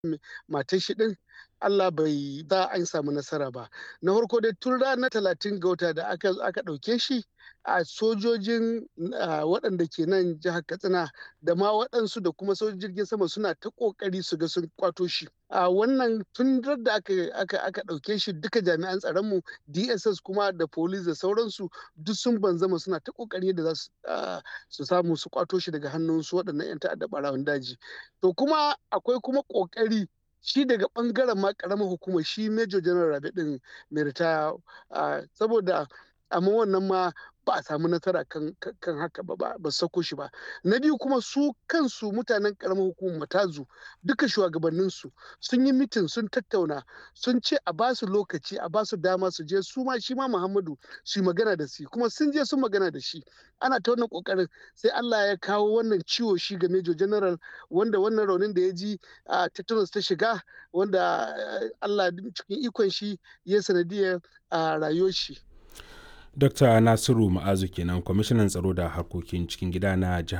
matar shi din Allah bai da an samu nasara ba na farko dai tun ranar talatin ga wata da aka aka ɗauke shi a sojojin waɗanda ke nan jihar katsina da ma waɗansu da kuma sojojin jirgin sama suna ta ƙoƙari su ga sun kwato shi a wannan tun da aka aka aka ɗauke shi duka jami'an tsaronmu dss kuma da police da sauransu duk sun banzama suna ta ƙoƙari da za su samu su kwato shi daga hannun su waɗannan 'yan ta'adda ɓarawan daji to kuma akwai kuma ƙoƙari shi daga bangaren ma karamar hukumar shi major general rabe din mai ritaya saboda amma wannan ma ba a samu nasara kan, kan haka ba ba sako shi ba na biyu kuma su kansu mutanen karamar hukumar matazu duka shugabanninsu sun yi mitin sun tattauna sun ce a ba su lokaci a ba su dama su je su ma shi ma muhammadu su yi magana da shi kuma sun je sun magana da shi ana ta wannan kokarin sai allah ya kawo wannan ciwo shi ga major general wanda wannan raunin da ya ji a tetanus ta shiga wanda allah cikin ikon shi ya sanadiyar a rayuwar shi Dr. Nasiru Ma'azu kenan kwamishinan tsaro da harkokin cikin gida na jihar